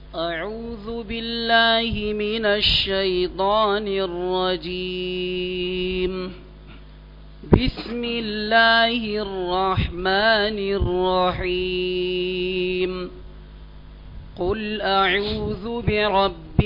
أعوذ بالله من الشيطان الرجيم بسم الله الرحمن الرحيم قل أعوذ برب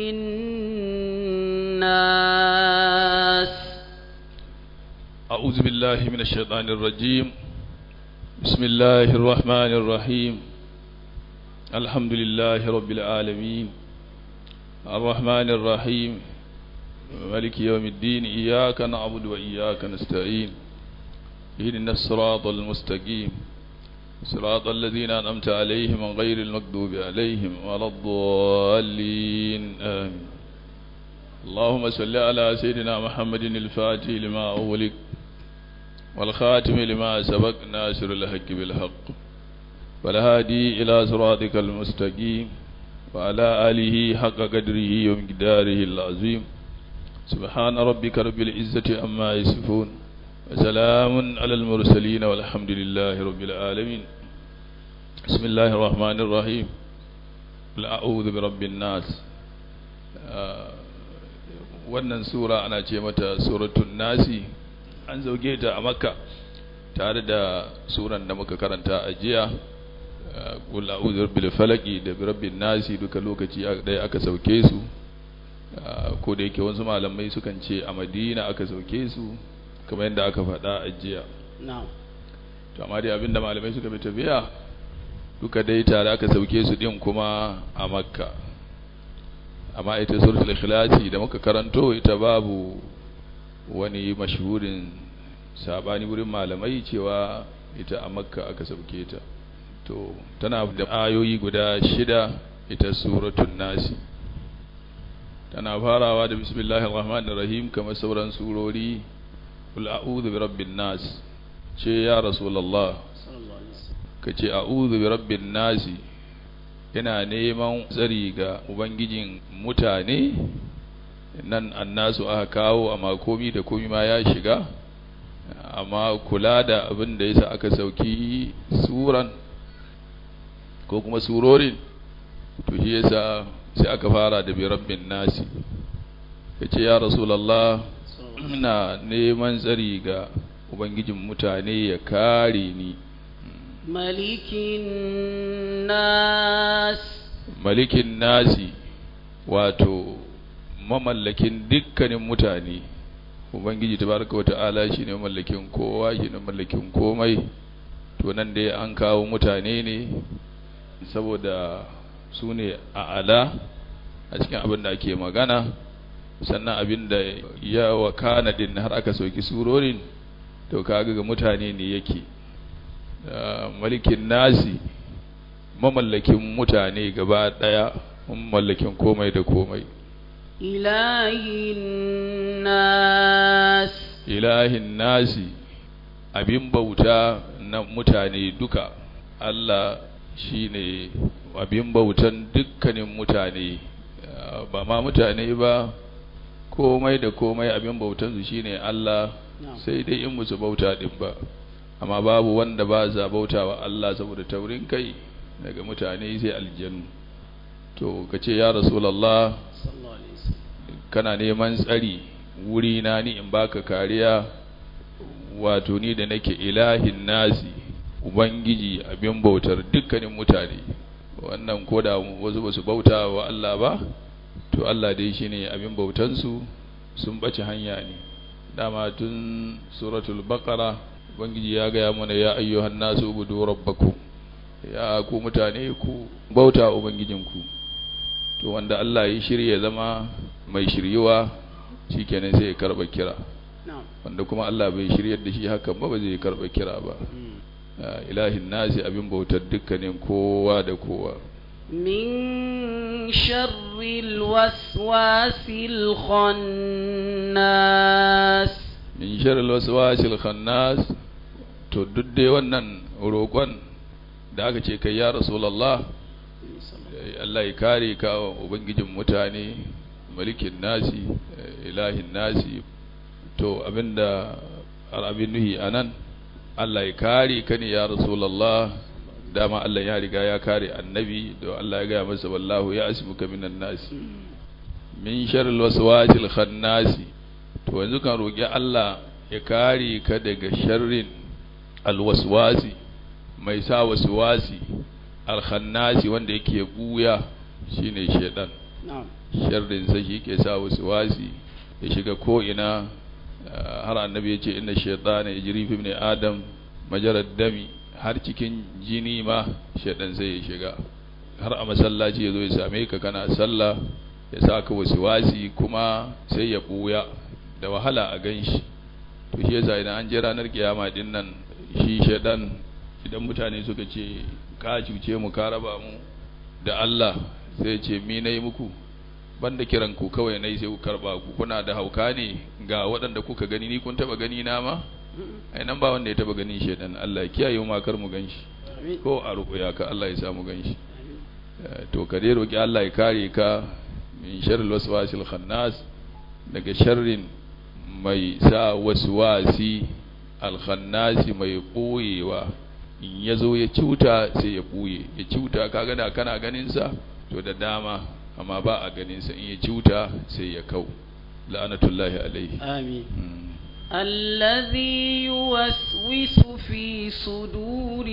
الناس أعوذ بالله من الشيطان الرجيم بسم الله الرحمن الرحيم الحمد لله رب العالمين الرحمن الرحيم مالك يوم الدين إياك نعبد وإياك نستعين اهدنا الصراط المستقيم صراط الذين أنعمت عليهم غير المغضوب عليهم ولا الضالين آمين اللهم صل على سيدنا محمد الفاتح لما أغلق والخاتم لما سبق ناصر الحق بالحق والهادي إلى صراطك المستقيم وعلى آله حق قدره ومقداره العظيم سبحان ربك رب العزة عما يصفون وسلام على المرسلين والحمد لله رب العالمين بسم الله الرحمن الرحيم قل أعوذ برب الناس wannan sura ana ce mata suratun nasi an zauge ta a makka tare da suran da muka karanta a jiya qul a'udhu bil falaqi da birabbin nasi duka lokaci ɗaya aka sauke su ko da yake wasu malamai sukan ce a madina aka sauke su kamar yadda aka faɗa a jiya na'am to amma dai abinda malamai suka bi tafiya duka dai tare aka sauke su din kuma a makka amma ita suratul ikhlasi da muka karanto ita babu wani mashhurin sabani wurin malamai cewa ita a makka aka sauke ta to tana da ayoyi guda shida ita suratul nasi tana farawa da bismillahir rahmanir rahim kamar sauran surori qul a'udhu bi rabbin nas ce ya rasulullah kace a'udhu bi rabbin nasi yana neman tsari ga ubangijin mutane nan annasu aka kawo amma komi da komi ma ya shiga amma kula da abin da yasa aka sauki suran ko kuma surorin to shi yasa sai aka fara da bi rabbin nasi kace ya rasulullah ina neman tsari ga ubangijin mutane ya kare ni malikin nas malikin nasi wato mamallakin dukkanin mutane ubangiji tabaraka wata'ala shine mamallakin kowa shine mamallakin komai to nan dai an kawo mutane ne saboda su ne a ala a cikin abin da ake magana sannan abin da ya wakana din har aka soki surorin to kaga ga mutane ne yake malikin nasi mamallakin mutane gaba daya mamallakin komai da komai ilahin nas ilahin nasi abin bauta na mutane duka Allah shine abin bautan dukkanin mutane ba ma mutane ba komai da komai abin bautansu shine Allah sai dai in musu bauta din ba amma babu wanda ba za bauta wa Allah saboda taurin kai daga mutane sai aljanu to kace ya rasulullah kana neman tsari wuri na ni in baka kariya wato ni da nake ilahin nasi ubangiji abin bautar dukkanin mutane wannan koda wasu basu bauta wa Allah ba to Allah dai shine abin bautansu sun bace hanya ne dama tun suratul baqara ubangiji ya gaya mana ya ayyuhan nasu ubudu rabbakum ya ku mutane ku bauta ubangijinku to wanda Allah ya shirya zama mai shiryuwa shikenan sai ya karba kira wanda kuma Allah bai shiryar da shi hakan ba ba zai karba kira ba ilahin nasi abin bautar dukkanin kowa da kowa من شر الوسواس الخناس min sharri waswasil khannas to duk dai wannan roƙon da aka ce kai ya rasulullah Allah ya kare ka ubangijin mutane malikin nasi ilahin nasi to abinda abin nuhi anan Allah ya kare ka ne ya rasulullah dama Allah ya riga ya kare annabi da Allah ya gaya masa wallahu ya asibuka minan nasi min sharril waswasil khannasi to yanzu kan roki Allah ya kare ka daga sharrin alwaswasi mai sa waswasi alkhannasi wanda yake buya shine shedan na'am sharrin sa shi ke sa waswasi ya shiga ko ina har annabi ya ce inna shaytana yajri fi ibn adam majarad dami har cikin jini ma shedan sai ya shiga har a masallaci ya zo ya same ka kana sallah ya sa ka wasi kuma sai ya buya da wahala a gan shi to shi yasa idan an je ranar kiyama din nan shi shedan idan mutane suka ce ka cuce mu ka raba mu da Allah sai ce mi nayi muku banda kiran ku kawai nayi sai ku karba ku kuna da hauka ne ga waɗanda kuka gani ni kun taba gani na ma ai nan ba wanda ya taba ganin shedan Allah ya kiyaye mu kar mu ganshi amin ko a ruƙuya ka Allah ya sa mu ganshi to ka dai roki Allah ya kare ka min sharril waswasil khannas daga sharrin mai sa waswasi alkhannasi mai ɓoyewa in ya zo ya cuta sai ya ɓoye ya cuta kaga da kana ganinsa to da dama amma ba a ganinsa in ya cuta sai ya kau la'anatullahi alaihi amin Mm. الذي يوسوس في صدور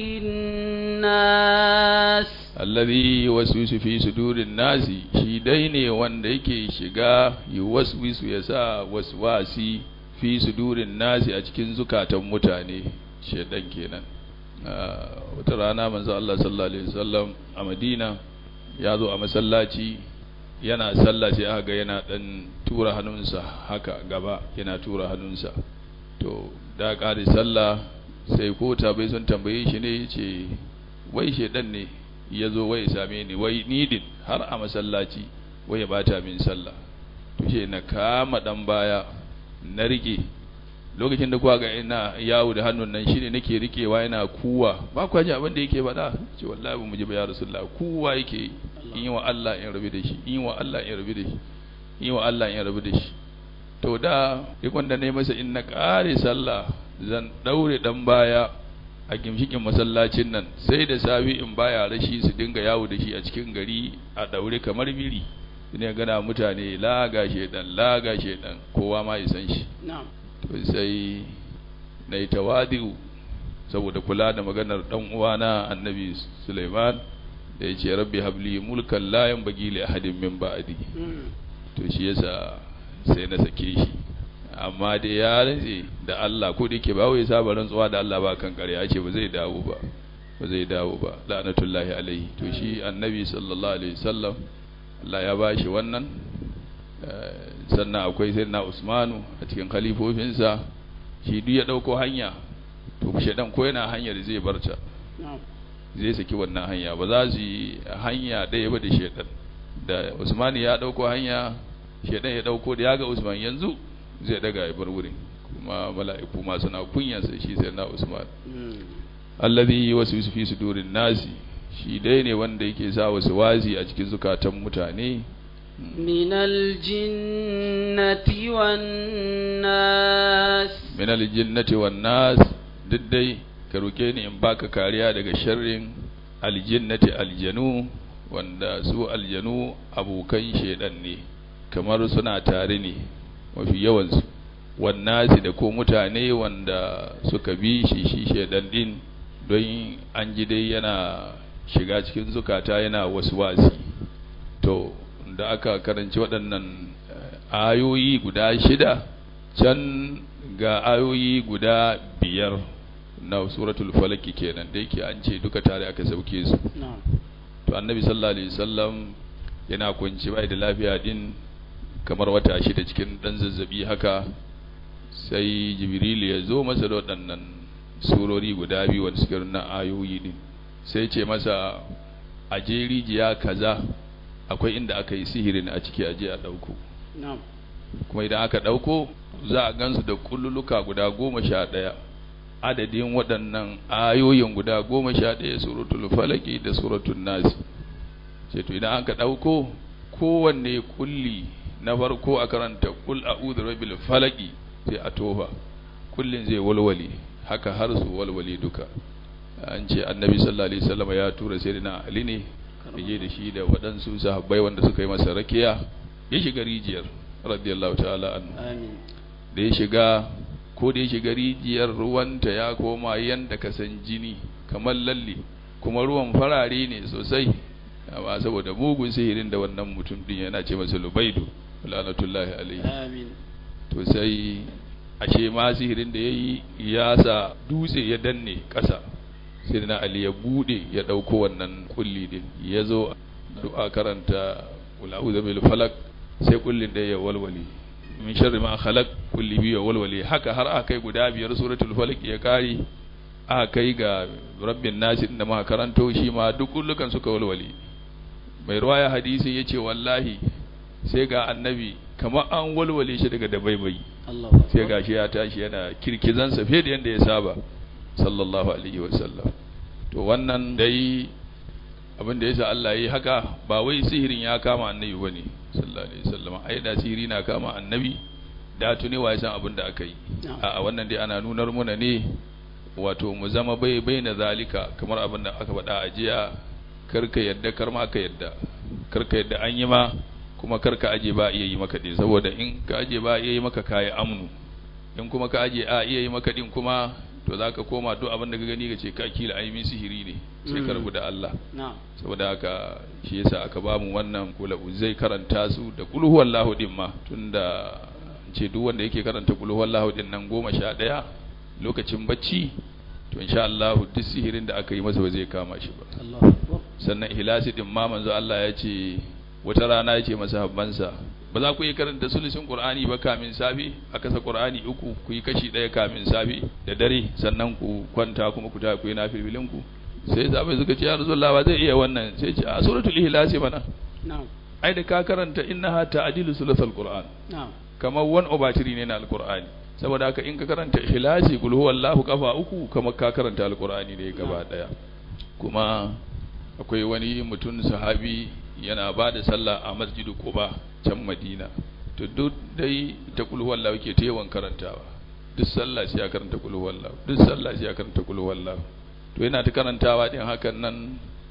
الناس alladhi waswisu fi sudurin nasi shi dai ne wanda yake shiga yuwaswisu ya sa waswasi fi sudurin nasi a cikin zukatan mutane shedan kenan Ah, wata rana manzo Allah sallallahu alaihi wasallam a Madina ya zo a masallaci yana sallah sai aka ga yana dan tura hannunsa haka gaba yana tura hannunsa to da ƙari sallah sai ko bai sun tambaye shi ne yace wai shedan ne ya zo wai same ni wai nidin har a masallaci wai ya bata min sallah to she na kama dan baya na rike lokacin da kuwa ga ina yawo da hannun nan shine nake rikewa yana kuwa ba kwa ji abin da yake faɗa ce wallahi ba mu ji ba ya rasulullah kuwa yake yi. in yi wa Allah in rabu da shi in yi wa Allah in rabu da shi in yi wa Allah in rabu da shi to da ikon da ne masa in na kare sallah zan daure dan baya a gimshikin masallacin nan sai da safi in baya rashi su dinga yawo da shi a cikin gari a daure kamar biri ne gana mutane laga shedan laga shedan kowa ma ya san shi na'am to sai na yi tawadi'u saboda kula da maganar dan uwana annabi Sulaiman da ya ce rabbi habli mulkan la yanbaghi li ahadin min ba'di Mm. to shi yasa sai na sake shi amma dai ya rantse da Allah ko da yake ba wai saba rantsuwa da Allah ba kan ƙarya ce ba zai dawo ba ba zai dawo ba la'natullahi alaihi to shi annabi sallallahu alaihi wasallam Allah ya bashi wannan eh, sannan akwai sayyidina Usmanu a cikin khalifofinsa shi duk ya dauko hanya to shedan ko yana hanyar zai barta na'am zai saki wannan hanya ba za su yi hanya ɗaya ba da shedan da Usman ya ɗauko hanya shedan ya ɗauko da ya ga Usman yanzu zai daga ya bar wurin kuma mala'iku ma suna kunyansa shi sai na Usman Mm. allazi wasu fi sudurin nasi shi dai ne wanda yake sa wasu wazi a cikin zukatan mutane من الجنة والناس min aljinnati wan nas duk dai ka roke ni in baka kariya daga sharrin aljinnati aljanu wanda su aljanu abokan shedan ne kamar suna tare ne mafi yawansu wan nasi da ko mutane wanda suka bi shi shi shedan din don an ji dai yana shiga cikin zukata yana waswasi to da aka karanci waɗannan eh, ayoyi guda shida can ga ayoyi guda biyar na suratul falaki kenan da yake an ce duka tare aka sauke su na'am to annabi sallallahu alaihi wasallam yana kunci bai da lafiya din kamar wata shida cikin dan zazzabi haka sai jibril ya zo masa da waɗannan surori guda biyu wanda suke nuna ayoyi din sai ce masa a je rijiya kaza akwai inda aka yi sihirin a ciki aje a ɗauko na'am kuma idan aka ɗauko za a gansu da kulluluka guda goma sha ɗaya adadin waɗannan ayoyin guda goma sha ɗaya suratul falaki da suratul nasi ce to idan aka ɗauko kowanne kulli na farko a karanta kul a'udhu rabbil falaki sai a tofa kullin zai walwale haka har su walwale duka an ce annabi sallallahu alaihi wasallam ya tura sayyidina ali ne je da shi da waɗansu sahabbai wanda suka yi masa rakiya ya shiga rijiyar radiyallahu ta'ala anhu amin da ya shiga ko da ya shiga rijiyar ruwanta ya koma yanda ka san jini kamar lalle kuma ruwan farare ne sosai amma saboda mugun sihirin da wannan mutum din yana ce masa lubaidu lanatullahi alaihi amin to sai ashe ma sihirin da yayi ya sa dutse ya danne ƙasa sai na ali ya bude ya dauko wannan kulli din ya zo du'a karanta qul a'udhu bil falaq sai kullin da ya walwali min sharri ma khalaq kulli bi ya walwali haka har aka kai guda biyar suratul falaq ya kari aka kai ga rabbin nasi da muka karanto shi ma duk kullukan suka walwali mai ruwaya hadisin yace wallahi sai ga annabi kamar an walwale shi daga dabaibai Allah sai gashi ya tashi yana kirkizansa fiye da yadda ya saba sallallahu alaihi wasallam to wannan dai abin da yasa Allah yi haka ba wai sihirin ya kama annabi bane sallallahu alaihi wasallam ai da sihiri na kama annabi da tuni wa san abin da aka yi a wannan dai ana nunar muna ne wato mu zama bai bai na zalika kamar abin da aka faɗa a jiya karka yadda kar ma ka yadda karka yadda an yi ma kuma karka aje ba iya yi maka din saboda in ka aje ba iya yi maka kayi amnu in kuma ka aje a iya yi maka din kuma to zaka koma duk abin da ka gani ka ce ka kila ai min sihiri ne sai ka rabu da Allah na'am saboda haka shi yasa aka ba mu wannan kula zai karanta su da kul huwallahu din ma tunda ce duk wanda yake karanta kul huwallahu din nan goma sha ɗaya lokacin bacci to insha Allah duk sihirin da aka yi masa ba zai kama shi ba Allahu akbar sannan ihlasi din ma manzo Allah ya ce wata rana ya ce masa habbansa ba za ku yi karanta sulusin qur'ani ba kamin safi a kasa qur'ani uku ku yi kashi ɗaya kamin safi da dare sannan ku kwanta kuma ku ta ku yi nafilin ku sai zabai suka ce ya rasulullah ba zai iya wannan sai ce a suratul ihlasi mana na'am ai da ka karanta innaha ta'dilu sulusul qur'an na'am kamar one over three ne na alqur'ani saboda haka in ka karanta ikhlasi kul huwallahu kafa uku kamar ka karanta alqur'ani ne gaba daya kuma akwai wani mutum sahabi yana ba da sallah a masjidu quba can madina to duk dai ta kul huwallahu ke ta yawan karantawa duk sallah sai ya karanta kul huwallahu duk sallah sai ya karanta kul huwallahu to yana ta karantawa din hakan nan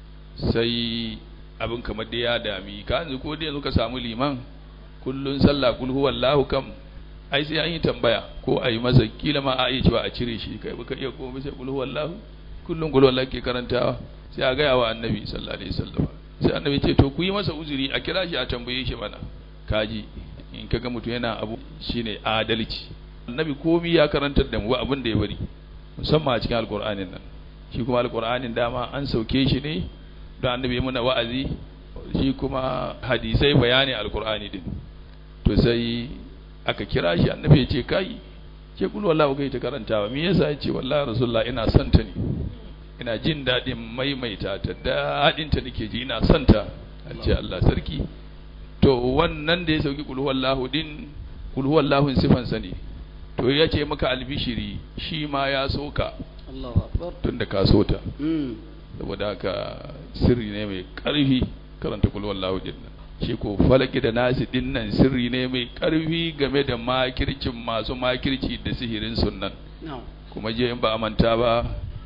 sai abin kamar da ya dami ka yanzu ko da yanzu ka samu liman kullun sallah kul huwallahu kam ai sai an yi tambaya ko a yi masa kila ma a iya cewa a cire shi kai baka iya komai sai kul huwallahu kullun kul huwallahu ke karantawa sai a gaya wa annabi sallallahu alaihi wasallam sai annabi ce to ku yi masa uzuri a kira shi a tambaye shi mana kaji in kaga mutum yana abu shine adalci annabi komai ya karantar da mu abin da ya bari musamman a cikin alqur'anin nan shi kuma alqur'anin dama an sauke shi ne don annabi ya muna wa'azi shi kuma hadisai bayani alqur'ani din to sai aka kira shi annabi ya ce kai ke kul wallahi kai ta karantawa me yasa ya ce wallahi rasulullah ina son ta ne ina jin daɗin maimaita ta daɗin ta nake ji ina son ta a ce Allah sarki to wannan da ya sauki kul huwallahu din kul huwallahu sifan sa ne to ya ce maka albishiri shi ma ya soka Allahu akbar tunda ka so ta mm saboda haka sirri ne mai ƙarfi karanta kul huwallahu din nan shi ko falaki da nasi din nan sirri ne mai ƙarfi game da makircin masu makirci da sihirin sunnan na'am kuma je in ba a manta ba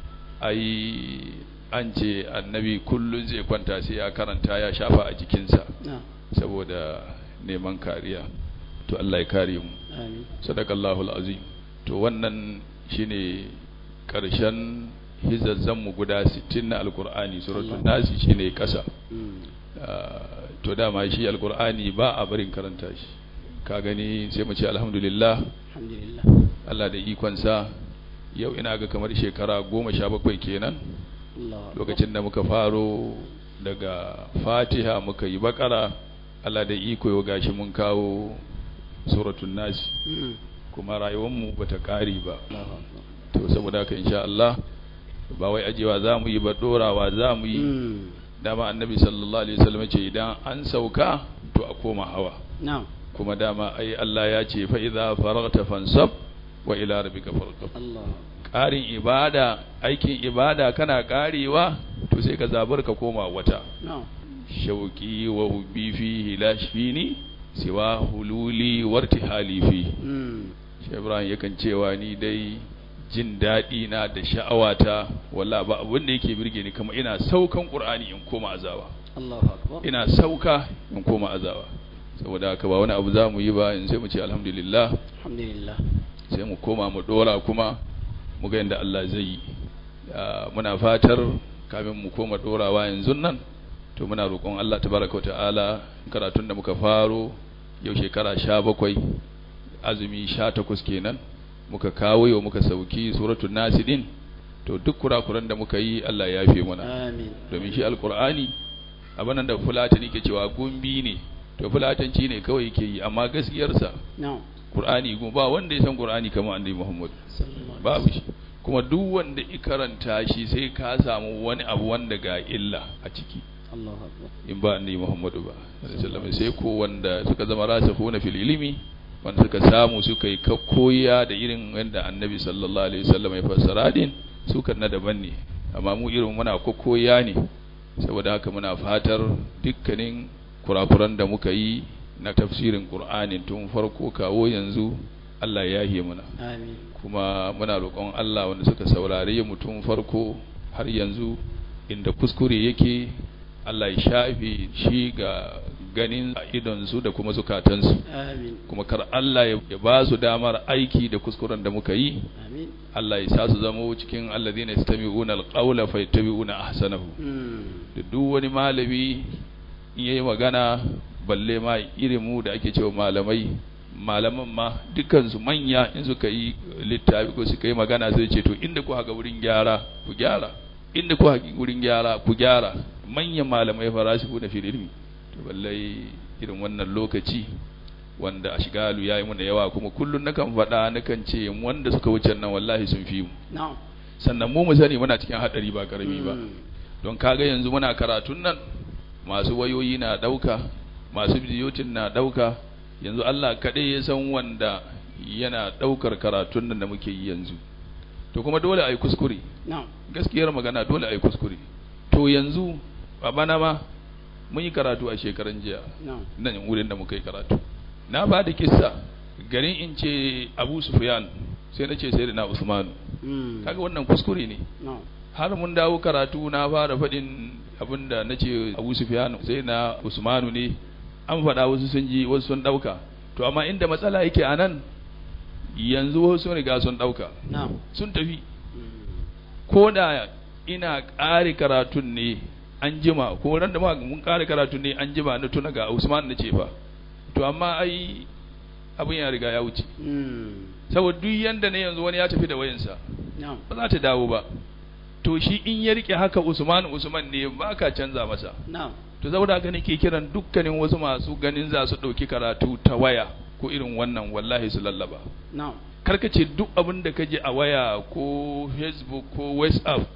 ai an ce annabi kullun zai kwanta sai ya karanta ya shafa a jikinsa na'am saboda neman kariya to Allah ya kare mu amin sadaqallahu alazim to wannan shine karshen hizazzan mu guda 60 na alqur'ani suratul nasi shine kasa mm Ah, to dama shi alqur'ani ba a barin karanta shi ka gani sai mu ce alhamdulillah alhamdulillah Allah da ikonsa yau ina ga kamar shekara goma sha bakwai kenan Allahu akbar lokacin da muka faro daga fatiha muka yi bakara Allah da iko yau gashi mun kawo suratun nasi mm kuma rayuwarmu ba ta ƙari ba Allahu akbar to saboda haka insha Allah ba wai ajewa za mu yi ba dorawa za mu yi mm dama annabi sallallahu alaihi wasallam ce idan an sauka to a koma hawa na'am kuma dama ai Allah ya ce fa idza faragta fansab wa ila rabbika farghab Allah ƙarin ibada aikin ibada kana ƙarewa to sai ka zabar ka koma wata na'am shauki wa hubbi fihi la shfini siwa hululi wartihali fi mm shi Ibrahim yakan cewa ni dai jin daɗi na da sha'awata walla ba abin da yake birge ni kamar ina saukan qur'ani in koma azaba Allahu akbar ina sauka in koma azaba saboda haka ba wani abu za mu yi ba in sai mu ce alhamdulillah alhamdulillah sai mu koma mu dora kuma mu ga yadda Allah zai yi Ah, muna fatar kamin mu koma dorawa yanzu nan to muna roƙon Allah tabaraka ta'ala karatun da muka faro yau shekara sha bakwai azumi sha takwas kenan muka kawo yau muka sauki suratul nasidin to duk kurakuran da muka yi Allah ya yafe mana amin domin shi alkur'ani abin da fulatani ke cewa gumbi ne to fulatanci ne kawai ke yi amma gaskiyarsa na'am qur'ani kuma ba wanda ya san qur'ani kamar annabi Muhammad sallallahu alaihi babu shi kuma duk wanda ya karanta shi sai ka samu wani abu wanda ga illa a ciki Allahu akbar in ba annabi Muhammadu ba sallallahu alaihi sai ko wanda suka zama rasikhuna fil ilmi wanda suka samu suka yi koya da irin wanda annabi sallallahu alaihi wasallam ya fassara din su kan na daban ne amma mu irin muna koya ne saboda haka muna fatar dukkanin kurakuran da muka yi na tafsirin Qur'anin tun farko kawo yanzu Allah ya yi muna amin kuma muna roƙon Allah wanda suka saurare mu tun farko har yanzu inda kuskure yake Allah ya shafe shi ga ganin idonsu da kuma zukatansu amin kuma kar Allah ya ya ba su damar aiki da kuskuren da muka yi amin Allah ya sa su zama cikin alladhina yastami'una alqawla fayattabi'una ahsanahu mm da duk wani malami in yayi magana balle ma irin mu da ake cewa malamai malaman ma dukansu manya in suka yi littafi ko suka yi magana sai ce to inda ku haka wurin gyara ku gyara inda ku haka wurin gyara ku gyara manyan malamai farasiku na fil ilmi to balle irin wannan lokaci wanda ashgalu yayi mun da yawa kuma kullun nakan faɗa nakan ce wanda suka wuce nan wallahi sun fi mu na'am sannan mu mu sani muna cikin hadari ba karami ba Mm. don kaga yanzu muna karatun nan masu wayoyi na ɗauka masu bidiyotin na ɗauka yanzu Allah kaɗai ya san wanda yana ɗaukar karatun nan da muke yi yanzu to kuma dole a yi kuskure na'am gaskiyar magana dole a yi kuskure to yanzu a bana ma mun yi karatu a shekaran jiya na'am nan wurin da muka yi karatu na ba da kissa garin in ce abu sufyan sai na ce sai da na usmanu mm kaga wannan kuskure ne na'am har mun dawo karatu na fara faɗin abinda na ce abu sufyan sai na usmanu ne an faɗa wasu sun ji wasu sun ɗauka to amma inda matsala yake a nan yanzu wasu sun riga sun ɗauka na'am sun tafi mm ko da ina ƙare karatun ne an jima ko ran da ma mun ƙare karatun ne an jima na tuna ga usman na ce fa to amma ai abin ya riga ya wuce mm saboda duk yanda ne yanzu wani ya tafi da wayansa na'am ba za ta dawo ba to shi in ya rike haka Usman Usman ne ba ka canza masa na'am to saboda haka nake kiran dukkanin wasu masu ganin za su ɗauki karatu ta waya ko irin wannan wallahi su lallaba na'am karka ce duk abin da ka je a waya ko facebook ko whatsapp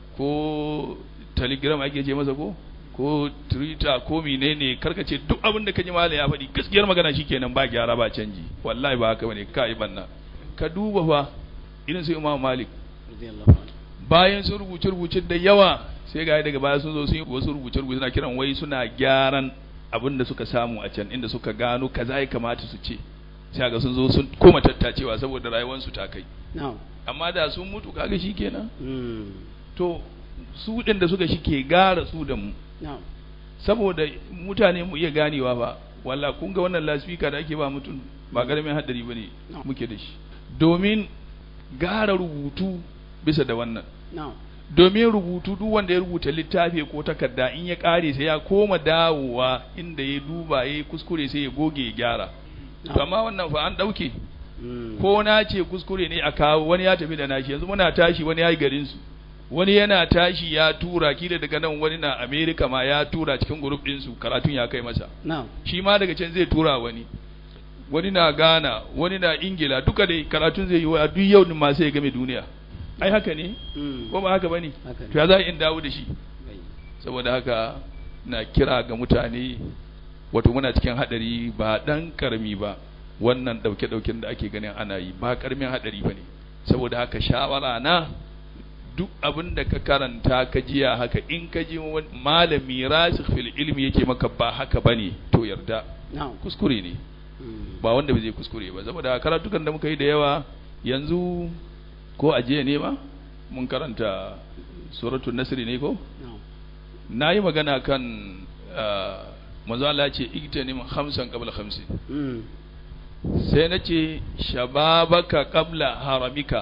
ko telegram ake ce masa ko ko twitter ko menene karka ce duk abin da ka ji mala ya faɗi gaskiyar magana shikenan ba gyara ba canji wallahi ba haka bane ka yi banna ka duba fa irin su imam malik radiyallahu anhu bayan sun rubuce rubuce da yawa sai ga daga baya sun zo sun yi wasu rubuce rubuce suna kiran wai suna gyaran abin da suka samu a can inda suka gano kaza ya kamata su ce sai ga sun zo sun koma tattacewa saboda rayuwarsu ta kai na'am amma da sun mutu kaga shikenan mm to su din da suka shi ke gara su da mu na'am saboda mutane mu iya ganewa ba walla kun ga wannan lasfika da ake ba mutum ba karamin hadari bane No. muke da shi domin gara rubutu bisa da wannan na'am domin rubutu duk wanda ya rubuta littafi ko takarda in ya kare sai ya koma dawowa inda ya duba ya yi kuskure sai ya goge ya gyara to amma wannan fa an dauke mm ko na ce kuskure ne a kawo wani ya tafi da nashi yanzu muna tashi wani ya yi garin su wani yana tashi ya tura kila daga nan wani na America ma ya tura cikin group din su karatun ya kai masa na'am shi ma daga can zai tura wani wani na Ghana wani na Ingila duka dai karatun zai yi wa duk yau din ma sai ya game duniya ai haka ne mm ko ba haka bane haka ne to ya za in dawo da shi bai saboda haka na kira ga mutane wato muna cikin hadari ba dan karmi ba wannan dauke-dauken da ake ganin ana yi ba karmin hadari bane saboda haka shawara na duk abin da ka karanta ka jiya haka in ka ji wani malami rasikh fil ilmi yake maka ba haka bane to yarda na'am kuskure ne mm ba wanda bai zai kuskure ba saboda karatukan da muka yi da yawa yanzu ko a jiya ne ma mun karanta suratul nasri ne ko na'am na yi magana kan ah, manzo Allah ya ce igtanim khamsan qabla khamsin mm sai na ce shababaka qabla haramika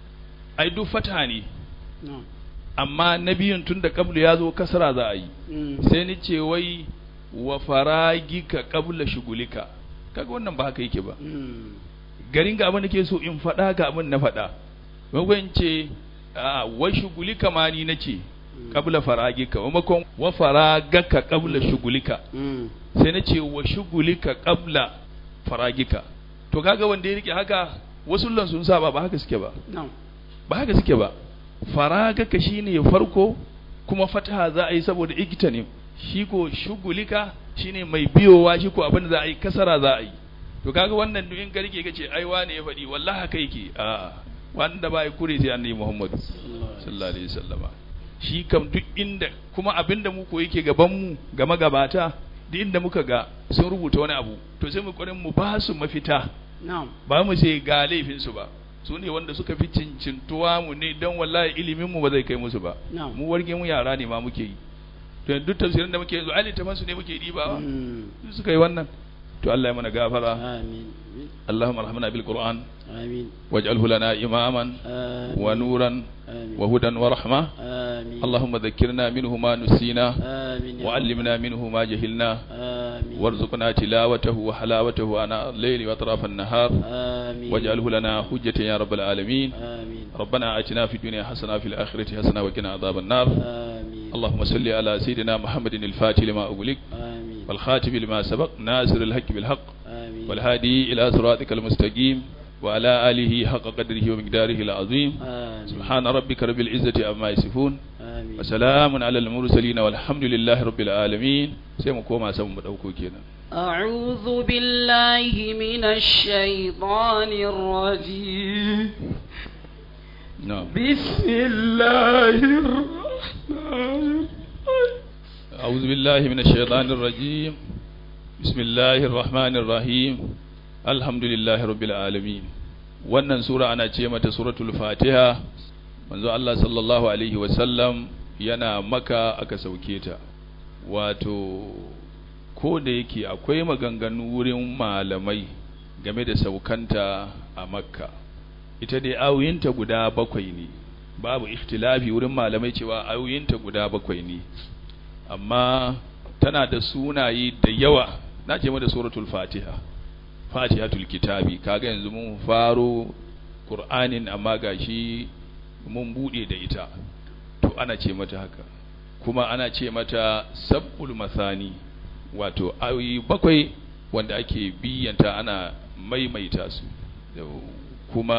ai duk fata ne na'am amma na biyun tun da qablu ya zo kasara za a yi mm sai ni ce wai wa faragika qabla shugulika kaga wannan ba haka yake ba mm garin ga abin da ke so in faɗa ga abin na faɗa maimakon ce a wa shugulika ma ni nace qabla faragika maimakon wa faragaka qabla shugulika mm sai na ce wa shugulika qabla faragika to kaga wanda ya rike haka wasu lan sun saba ba haka suke ba na'am ba haka suke ba faragaka shine farko kuma fataha za a yi saboda igita ne shi ko shugulika shine mai biyowa shi ko abin da za a yi kasara za a yi to kaga wannan duk in ka rike kace ai wane ya faɗi wallahi haka yake a wanda ba ya kure sai annabi Muhammad sallallahu alaihi wasallama shi kam duk inda kuma abinda mu ko yake gaban mu ga magabata duk inda muka ga sun rubuta wani abu to sai mu ƙoƙarin mu ba su mafita na'am ba mu sai ga laifin su ba su ne wanda suka fi cincintuwa mu ne don wallahi ilimin mu ba zai kai musu ba na'am mu warge mu yara ne ma muke yi to duk tafsirin da muke yanzu ai littafan su ne muke dibawa mm su suka yi wannan to Allah ya mana gafara amin Allahumma arhamna bil Qur'an amin waj'alhu lana imaman amin wa nuran amin wa hudan wa rahma amin اللهم ذكرنا منه ما نسينا آمين يا رب. وعلمنا منه ما جهلنا آمين وارزقنا تلاوته وحلاوته آناء الليل وأطراف النهار آمين واجعله لنا حجة يا رب العالمين آمين ربنا آتنا في الدنيا حسنة في الآخرة حسنة وقنا عذاب النار آمين اللهم صل على سيدنا محمد الفاتح لما أغلق آمين والخاتم لما سبق ناصر الحق بالحق آمين والهادي إلى صراطك المستقيم وعلى آله حق قدره ومقداره العظيم آمين سبحان ربك رب العزة عما يصفون آمين وسلام على المرسلين والحمد لله رب العالمين sai mu koma san mu dauko kenan أعوذ بالله من الشيطان الرجيم na'am بسم الله الرحمن أعوذ بالله من الشيطان الرجيم بسم الله الرحمن الرحيم الحمد لله رب العالمين wannan sura ana ce mata suratul fatiha manzo Allah sallallahu alaihi wasallam yana maka aka sauke ta wato ko da yake akwai maganganu wurin malamai game da saukanta a makka ita dai ayoyinta guda bakwai ne babu ikhtilafi wurin malamai cewa ayoyinta guda bakwai ne amma tana da sunaye da yawa na ce mata suratul fatiha fatihatul kitabi kaga yanzu mun faro qur'anin amma gashi mun bude da ita to ana ce mata haka kuma ana ce mata sab'ul masani wato ayoyi bakwai wanda ake biyanta ana maimaita su Da kuma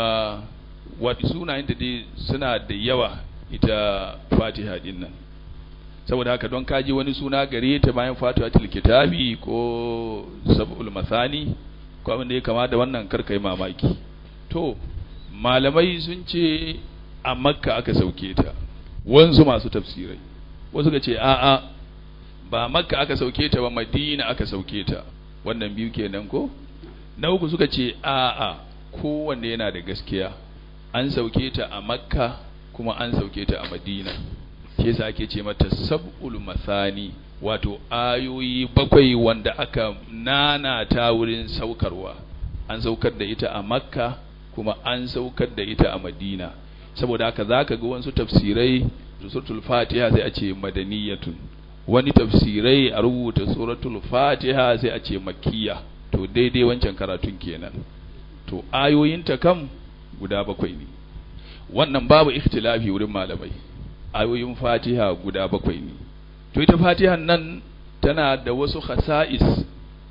wadi sunayen da dai suna da yawa ita fatiha din nan saboda haka don kaji wani suna gare ta bayan fatihatul kitabi ko sab'ul masani ko abin da ya kama da wannan karkai mamaki to malamai sun ce a makka aka sauke ta wanzu masu tafsirai wasu ga ce a'a ba makka aka sauke ta ba madina aka sauke ta wannan biyu kenan ko na uku suka ce a'a kowanne yana da gaskiya an sauke ta a makka kuma an sauke ta a madina shi yasa ake ce mata sab'ul masani wato ayoyi bakwai wanda aka nanata wurin saukarwa an saukar da ita a makka kuma an saukar da ita a madina saboda haka zaka ga wasu tafsirai suratul fatiha sai a ce madaniyatun wani tafsirai a rubuta suratul fatiha sai a ce makkiya to daidai wancan karatun kenan to ayoyinta kam guda bakwai ne wannan babu ikhtilafi wurin malamai ayoyin fatiha guda bakwai ne to ita fatihan nan tana da wasu khasa'is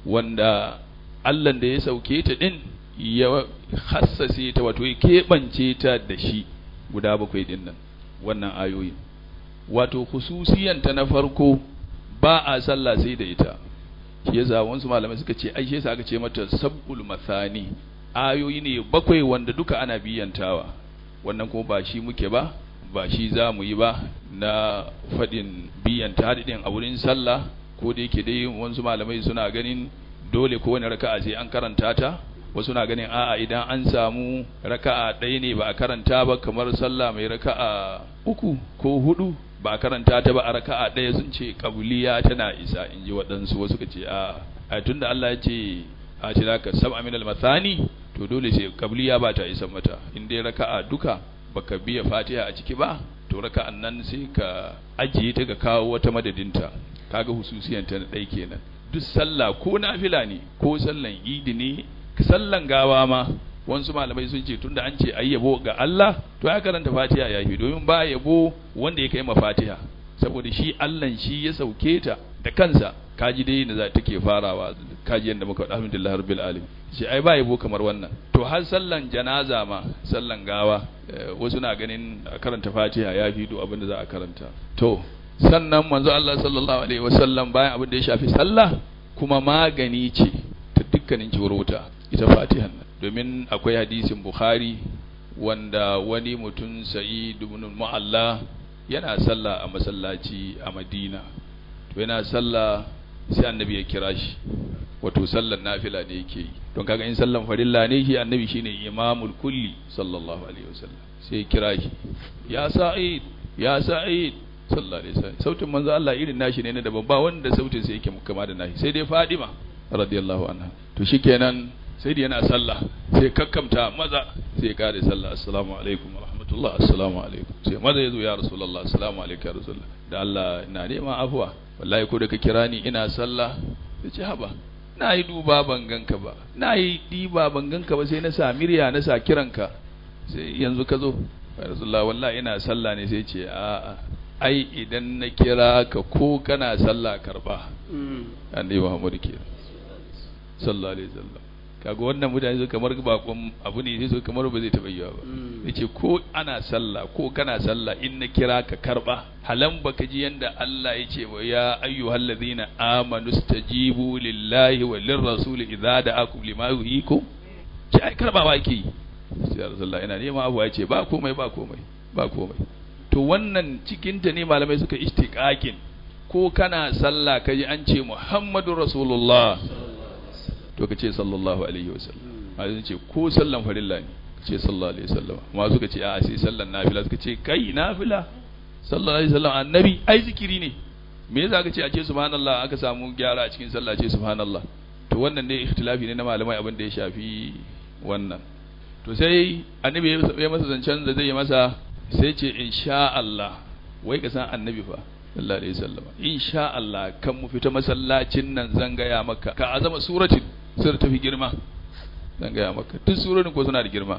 wanda Allah da ya sauke ta din ya hassase ta wato ya keɓance ta da shi guda bakwai din nan wannan ayoyi wato ta na farko ba a sallah sai da ita shi yasa wasu malamai suka ce ai shi yasa aka ce mata sab'ul masani ayoyi ne bakwai wanda duka ana biyantawa wannan kuma ba shi muke ba ba shi za mu yi ba na faɗin biyan hadin a wurin sallah ko da yake dai wasu malamai suna ganin dole ko wani raka'a sai an karanta ta wasu na ganin a'a idan an samu raka'a ɗaya ne ba a karanta ba kamar sallah mai raka'a uku ko hudu ba a karanta ta ba a raka'a ɗaya sun ce kabuliya tana isa in ji waɗansu wasu ka ce a a tunda Allah ya ce a ce ka sab'a min al-mathani to dole sai kabuliya ba ta isa mata in dai raka'a duka baka biya fatiha a ciki ba to raka'an nan sai ka ajiye ta ga kawo wata madadinta kaga hususiyanta na ɗai kenan duk sallah ko nafila ne ko sallan idi ne sallan gawa ma wasu malamai sun ce tunda an ce ayi yabo ga Allah to ya karanta Fatiha ya fi domin ba yabo wanda ya kai ma Fatiha saboda shi Allah shi ya sauke ta da kansa kaji dai da za ta ke farawa kaji yanda muka faɗa alhamdulillah rabbil alamin shi ai ba yabo kamar wannan to har sallan janaza ma sallan gawa wasu na ganin karanta Fatiha ya fi duk abin da za a karanta to sannan manzo Allah sallallahu alaihi wasallam bayan abin da ya shafi sallah kuma magani ce ta dukkanin ciwurwuta ita fatihan nan domin akwai hadisin bukhari wanda wani mutum sa'id ibn mu'alla yana sallah a masallaci a madina to yana sallah sai annabi ya kira shi wato sallan nafila ne yake yi don kaga in sallan farilla ne shi annabi shine imamul kulli sallallahu alaihi wasallam sai ya kira shi ya sa'id ya sa'id sallallahu alaihi wasallam sautin manzo Allah irin nashi ne na daban ba wanda sautin sai yake kama da nashi sai dai Fadima radiyallahu anha to shikenan sai da yana sallah sai kakkamta maza sai ya kare sallah assalamu alaikum wa rahmatullah assalamu alaikum sai maza yazo ya rasulullah assalamu alaikum ya rasulullah da Allah ina neman afwa wallahi ko da ka kira ni ina sallah sai ce haba na yi duba ban ganka ba na yi diba ban ganka ba sai na sa mirya na sa kiranka sai yanzu ka zo ya rasulullah wallahi ina sallah ne sai ce a'a ai idan na kira ka ko kana sallah karba annabi Muhammad ke sallallahu alaihi wasallam kaga wannan mutane su kamar bakon abu ne sai su kamar ba zai taba yiwa ba yace ko ana sallah ko kana sallah in na kira ka karba halan baka ji yanda Allah yace wa ya ayyuhal ladhina amanu stajibu lillahi wa lirrasul idza da'akum lima yuhyikum ki ai karbawa ki sai Rasulullah ina nema abu yace ba komai ba komai ba komai to wannan cikinta ne malamai suka istiqaqin ko kana sallah kaji an ce Muhammadu Rasulullah to kace sallallahu alaihi wasallam a ce ko sallan farilla ne kace sallallahu alaihi wasallam amma suka ce a sai sallan nafila suka ce kai nafila sallallahu alaihi wasallam annabi ai zikiri ne me yasa ka ce a ce subhanallah aka samu gyara a cikin sallah ce subhanallah to wannan ne ikhtilafi ne na malamai abin da ya shafi wannan to sai annabi ya masa zancen da zai yi masa sai ce insha Allah wai ka san annabi fa sallallahu alaihi wasallam insha Allah kan mu fita masallacin nan zan gaya maka ka azama suratin sura tafi girma zan gaya maka duk surorin ko suna da girma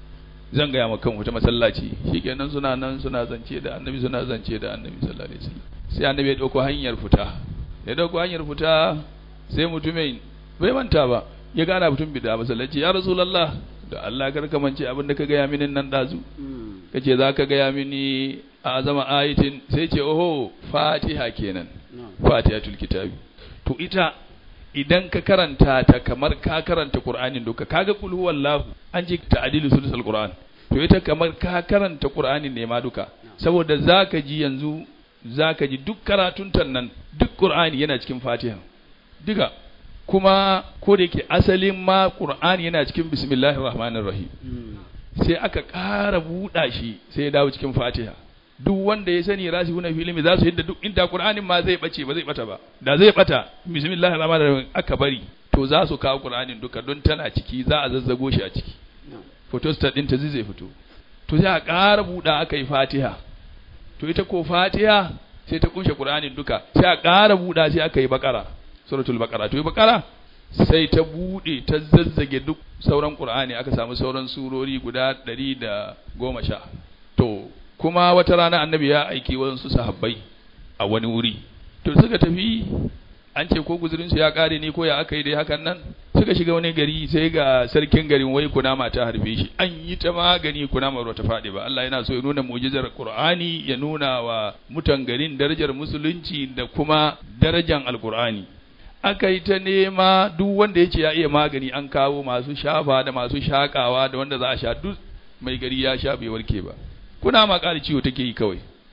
zan gaya maka kan fita masallaci shikenan suna nan suna zance da annabi suna zance da annabi sallallahu alaihi wasallam sai annabi ya dauko hanyar fita ya dauko hanyar fita sai mutumin bai manta ba ya gana mutum bida masallaci ya rasulullah da Allah kar ka mance abin da ka gaya mini nan dazu kace za ka gaya mini a zama ayatin sai ce oho fatiha kenan fatihatul kitabi to ita idan ka karanta ta kamar ka karanta qur'anin duka kaga kul huwallahu an ji ta'dilu sulsul qur'an to ita kamar ka karanta qur'anin ne ma duka saboda zaka ji yanzu zaka ji duk karatun nan duk qur'ani yana cikin fatiha duka kuma ko da yake asalin ma qur'ani yana cikin bismillahir rahmanir rahim sai aka ƙara buɗa shi sai ya dawo cikin fatiha duk wanda ya sani rasi huna filimi za su yadda duk inda qur'anin ma zai bace ba zai bata ba da zai bata bismillahir rahmanir rahim aka bari to za su kawo qur'anin duka don tana ciki za a zazzago shi a ciki photostat din ta zai fito to sai a ƙara buɗa aka yi fatiha to ita ko fatiha sai ta kunshe qur'anin duka sai a ƙara buɗa sai aka yi bakara suratul baqara to yi bakara sai ta bude ta zazzage duk sauran qur'ani aka samu sauran surori guda ɗari da goma sha to kuma wata rana annabi ya aiki wasu sahabbai a wani wuri to suka tafi an ce ko guzurinsu ya kare ne ko ya aka yi dai hakan nan suka shiga wani gari sai ga sarkin garin wai kunama ta harbe shi an yi ta magani kunama ba ta faɗi ba Allah yana so ya nuna mu'jizar Qur'ani ya nuna wa mutan garin darajar musulunci da kuma darajar alqur'ani aka yi ta nema duk wanda ya ce ya iya magani an kawo masu shafa da masu shakawa da wanda za a sha duk mai gari ya sha bai warke ba kuna ma ƙari ciwo take yi kawai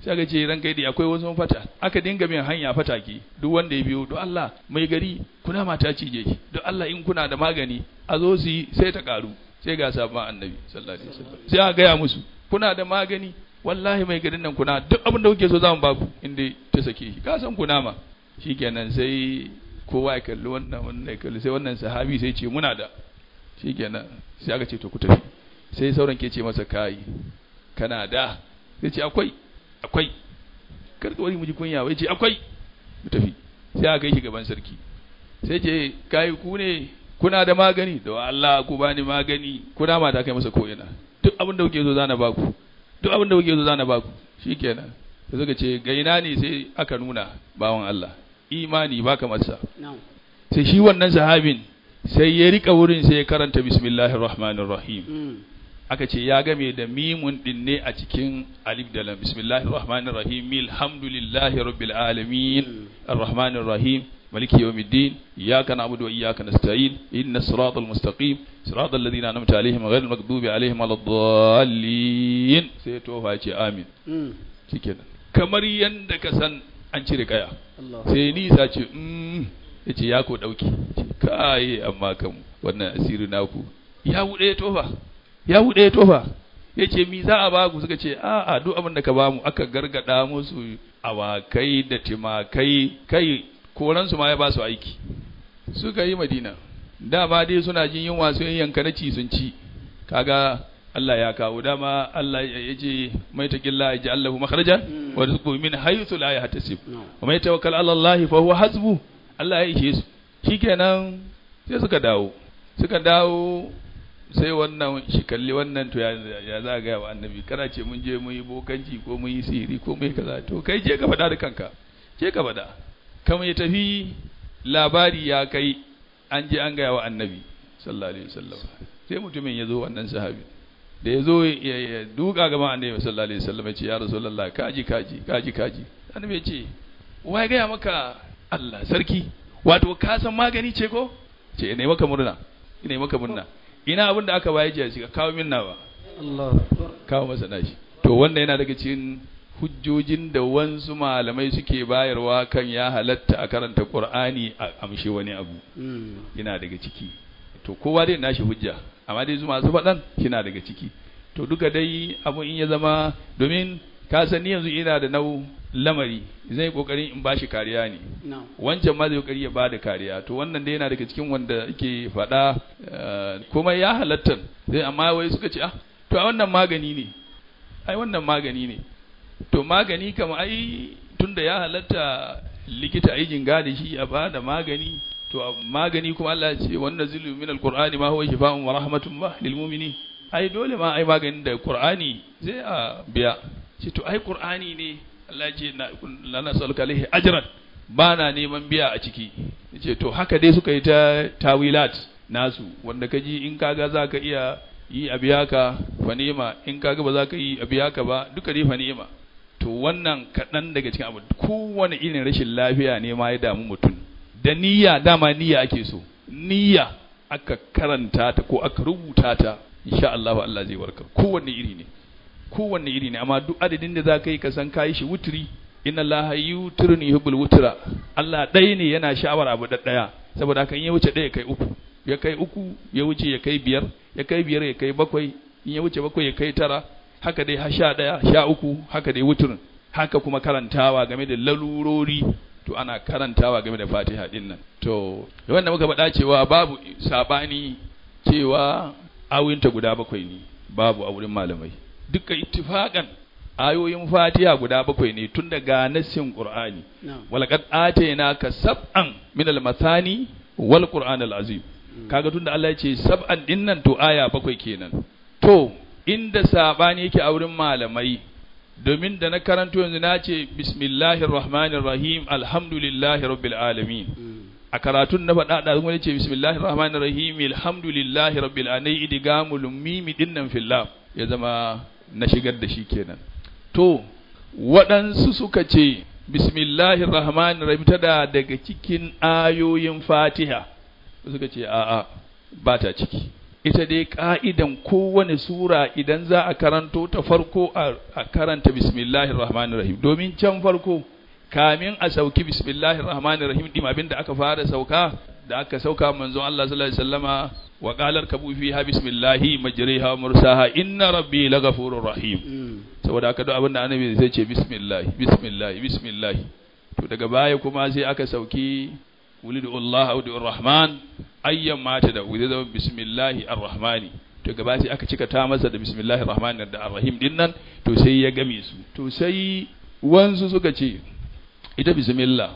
sai aka ce ran kai dai akwai wasu fata aka dinga bin hanya fatake duk wanda ya biyo don Allah mai gari kuna mata cije shi don Allah in kuna da magani a zo su yi sai ta karu sai ga sabon annabi sallallahu alaihi wasallam sai aka gaya musu kuna da magani wallahi mai garin nan kuna duk abin da kuke so za mu baku inda ta sake shi ka san kuna ma shikenan sai kowa ya kalli wannan wannan ya kalli sai wannan sahabi sai ce muna da shikenan sai aka ce to ku tafi sai sauran ke ce masa kai kana da sai ce akwai akwai karka wani muji kunya wai ce akwai mu tafi sai aka kai shi gaban sarki sai ce kai ku ne kuna da magani da Allah ku bani magani kuna mata kai masa ko'ina duk abin da kuke so zana baku duk abin da kuke so zana baku shikenan sai suka ce ga ina ne sai aka nuna bawan Allah imani baka masa na'am sai shi wannan sahabin sai ya rika wurin sai ya karanta bismillahir rahmanir rahim Mm. aka ce ya game da mimun din ne a cikin alif da lam bismillahir rahmanir rahim alhamdulillahi rabbil alamin arrahmanir rahim maliki yawmiddin iyyaka na'budu wa iyyaka nasta'in ihdinas siratal mustaqim siratal ladzina an'amta alaihim ghayril maghdubi alaihim waladdallin sai ya tofa ya ce amin Mm. shikenan kamar yanda ka san an cire kaya Allah sai nisa ce mm ya ce ya ko ɗauki ce kai amma kan wannan asiri naku ya buɗe ya tofa ya buɗe ya tofa ya ce mi za a baku suka ce a a duk abin da ka bamu aka gargada musu awakai da timakai kai koransu ma ya ba su aiki suka yi madina dama dai suna jin yunwa sun yanka na ci sun ci kaga Allah ya kawo dama Allah ya ce mai taƙilla ya ji Allahu makharajan wa rizqu min haythu la yahtasib no wa mai tawakkal ala Allah fa huwa hasbu Allah ya ishe su shikenan sai suka dawo suka dawo sai wannan shi kalli wannan to ya ya za ga wa annabi kana ce mun je mun yi bokanci ko mun yi sihiri ko mun yi kaza to kai je ka faɗa da kanka je ka faɗa kamar ya tafi labari ya kai an je an gaya wa annabi sallallahu alaihi wasallam sai mutumin ya zo wannan sahabi da ya zo ya ya duka gaban annabi sallallahu alaihi wasallam ya ce ya rasulullah kaji kaji kaji kaji annabi ya ce wa ya gaya maka Allah sarki wato ka san magani ce ko ce ne maka murna ne maka murna ina abin da aka bayar jiya shi ka kawo min nawa Allah kawo masa nashi to wannan yana daga cikin hujjojin da wansu malamai suke bayarwa kan ya halatta a karanta Qur'ani a amshi wani abu Mm. yana daga ciki to kowa dai nashi hujja amma dai su masu faɗan kina daga ciki to duka dai abu in ya zama domin ka san ni yanzu ina da nau lamari zai kokarin in bashi kariya ne no wancan ma zai kokari ya bada kariya to wannan dai yana daga cikin wanda yake faɗa eh, kuma ya halatta sai amma wai suka ce ah to a wannan magani ne ai wannan magani ne to magani kama ai tunda ya halatta likita ai jinga da shi a bada magani to a magani kuma Allah ya ce wannan zilu min alqur'ani ma huwa shifaa'un wa rahmatun ma lil mu'minin ai dole ma ai maganin da qur'ani zai a biya ce to ai qur'ani ne Allah ya ce na la nasaluka alaihi ajran ba na neman biya a ciki ce to haka dai suka yi ta tawilat nasu wanda kaji in kaga za ka iya yi a biya ka fa ni'ima in kaga ba za ka yi a biya ka ba duka dai fa ni'ima to wannan kaɗan daga cikin abu kowane irin rashin lafiya ne ma ya damu mutum da niyya dama niyya ake so niyya aka karanta ta ko aka rubuta ta insha Allah Allah zai warkar kowanne iri ne kowanne iri ne amma duk adadin da za ka yi ka san kayi shi wuturi inna allaha yutirni yuhibbul wutra Allah ɗaya ne yana sha'awar abu da ɗaya saboda haka in ya wuce ɗaya kai uku ya kai uku ya wuce ya kai biyar ya kai biyar ya kai bakwai in ya wuce bakwai ya kai tara haka dai har sha ɗaya sha uku haka dai wuturin haka kuma karantawa game da lalurori to ana karantawa game da fatiha din nan to wanda muka faɗa cewa babu sabani cewa awinta guda bakwai ne babu a wurin malamai duka ittifaqan ayoyin fatiha guda bakwai ne tun daga nassin qur'ani no walaqad atainaka sab'an min al-mathani wal qur'an al-azim kaga tunda Allah ya ce sab'an dinnan to aya bakwai kenan to inda sabani yake a wurin malamai domin da na karanto yanzu na ce bismillahir rahmanir rahim alhamdulillahi rabbil alamin Mm. a karatun na faɗa da kuma ce bismillahir rahmanir rahim alhamdulillahi rabbil alamin idgamul mimi dinnan fillah ya zama na shigar da shi kenan to waɗansu suka ce bismillahir rahmanir rahim tada daga cikin ayoyin fatiha suka ce a'a ba ta ciki ita dai ka'idan kowane sura idan za a karanto ta farko a karanta bismillahir rahmanir rahim domin can farko kamin a sauki bismillahir rahmanir rahim din abinda aka fara sauka da aka sauka manzon Allah sallallahu alaihi wasallama wa qalar kabu fiha bismillahi majriha wa mursaha inna rabbi laghafurur rahim saboda haka duk abinda annabi zai ce bismillah bismillah bismillah to daga baya kuma sai aka sauki wulidu Allah audu rahman ayyan mata da wuri zama bismillahi arrahmani to gaba sai aka cika ta masa da bismillahi arrahmani da arrahim din nan to sai ya game su to sai wansu suka ce ita bismillah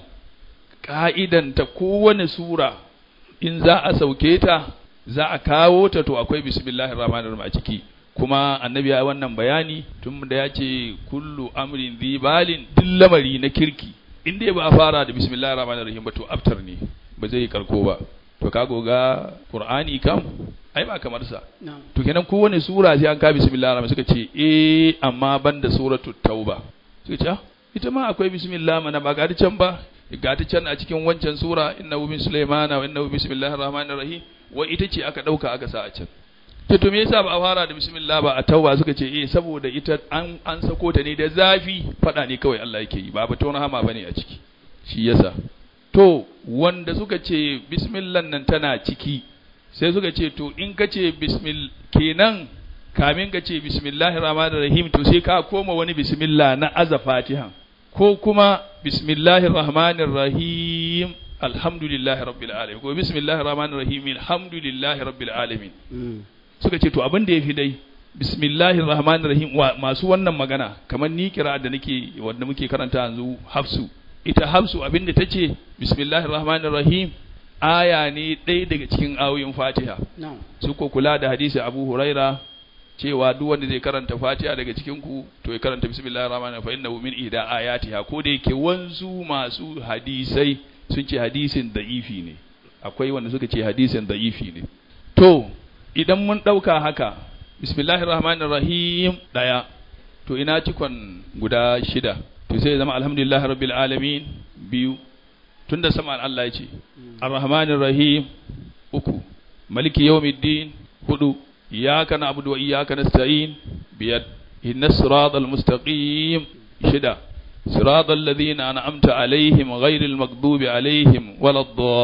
ka'idan ta kowane sura in za a sauke ta za a kawo ta to akwai bismillahir rahmanir rahim a ciki kuma annabi ya wannan bayani tun da ya ce kullu amrin dhibalin duk lamari na kirki in dai ba a fara da bismillahir rahmanir rahim ba to aftar ne ba zai karko ba to ka goga qur'ani kam ai ba kamar sa to kenan kowane sura sai an ka bismillahir rahmanir suka ce eh amma banda suratul tauba suka ce ita ma akwai bismillah mana ba ga can ba ga ta can a cikin wancan sura innahu min sulaimana wa innahu bismillahir rahmanir rahim wai ita ce aka dauka aka sa a can to to me yasa ba a fara da bismillah ba a tauba suka ce eh saboda ita an an sako ta ne da zafi fada ne kawai Allah yake yi ba batun rahama bane a ciki shi yasa to wanda suka ce bismillah nan tana ciki sai suka ce to in ka ce bismil kenan kamin ka ce bismillahir rahmanir rahim to sai ka koma wani bismillah na aza fatiha ko kuma bismillahir rahmanir rahim alhamdulillahi rabbil alamin ko bismillahir rahmanir rahim alhamdulillahi rabbil alamin suka ce to abin da yafi dai bismillahir rahmanir rahim masu wannan magana kamar ni kira da nake wanda muke karanta yanzu hafsu ita hafsu abin da tace bismillahir rahmanir rahim aya ne ɗaya daga cikin ayoyin fatiha su ko kula da hadisi abu huraira cewa duk wanda zai karanta fatiha daga cikin ku to ya karanta bismillahir rahmanir rahim fa innahu min ihda ayatiha ko da yake wanzu masu hadisai sun ce hadisin da'ifi ne akwai wanda suka ce hadisin da'ifi ne to idan mun dauka haka bismillahir rahmanir rahim daya to ina cikon guda shida to sai zama alhamdulillahi rabbil alamin biyu tunda sama Allah ya ce arrahmanir rahim uku maliki yawmiddin hudu إياك نعبد وإياك نستعين بيد إن الصراط المستقيم شدة صراط الذين أنعمت عليهم غير المغضوب عليهم ولا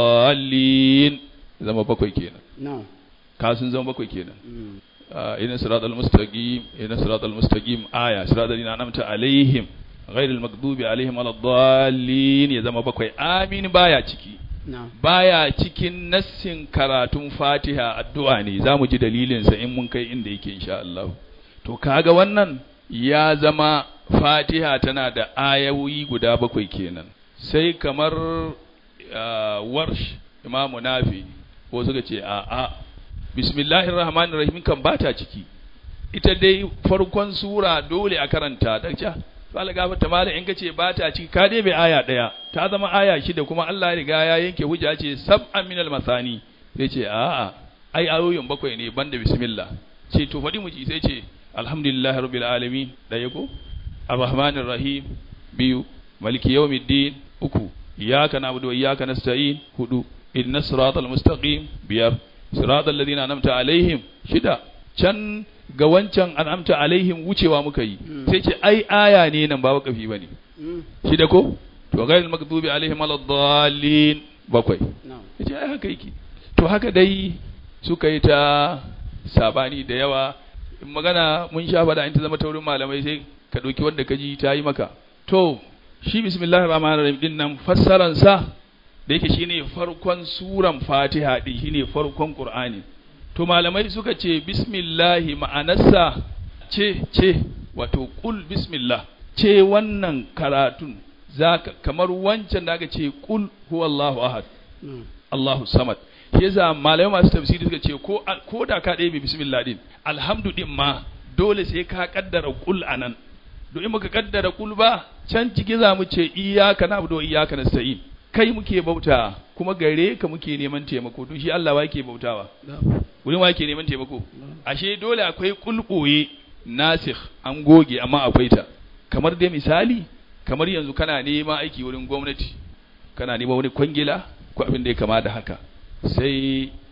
الضالين إذا ما بكوي كينا نعم كاسن زما بكوي كينا آه إن الصراط المستقيم إن الصراط المستقيم آية صراط الذين أنعمت عليهم غير المغضوب عليهم ولا الضالين إذا ما بكوي آمين بايا ciki baya cikin nassin karatun fatiha addu'a ne za mu ji dalilinsa in mun kai inda yake insha Allah to kaga wannan ya zama fatiha tana da ayoyi guda bakwai kenan sai kamar warsh imamu nafi ko suka ce a a bismillahir rahmanir rahim kan bata ciki ita dai farkon sura dole a karanta ta Fala gafarta malam in kace ba ta ciki ka dai bai aya daya ta zama aya shida kuma Allah ya riga ya yanke hujja ce sab'an minal masani sai ce a'a ai ayoyin bakwai ne banda bismillah ce to faɗi mu ji sai ce alhamdulillahi rabbil alamin daya ko arrahmanir rahim biyu maliki yawmiddin uku iyyaka na'budu wa iyyaka nasta'in hudu ihdinas siratal mustaqim biyar siratal ladina an'amta alaihim shida can ga wancan an'amta alaihim wucewa muka yi sai ce ai aya ne nan ba wakafi bane shi da ko to ghairil maghdubi alaihim waladdallin bakwai yace ai haka yake to haka dai suka yi ta sabani da yawa in magana mun sha fada in ta zama taurin malamai sai ka dauki wanda ka ji ta yi maka to shi bismillahir rahmanir rahim din nan fassaran sa da yake shine farkon suran fatiha din shine farkon qur'ani to malamai suka ce bismillahi ma'anarsa ce ce wato kul bismillah ce wannan karatun zaka kamar wancan da aka ce kul huwallahu ahad Allahu samad yasa malamai masu tafsiri suka ce ko ko da ka ɗaya bismillah din alhamdu din ma dole sai ka kaddara kul anan do in baka kaddara kul ba can ciki za mu ce iyyaka na'budu wa iyyaka nasta'in kai muke bauta kuma gare ka muke neman taimako to shi Allah wa yake bautawa wurin wa yake neman taimako ashe dole akwai kulkoye nasikh an goge amma akwai ta kamar dai misali kamar yanzu kana nema aiki wurin gwamnati kana nema wani kwangila ko abin da ya kama da haka sai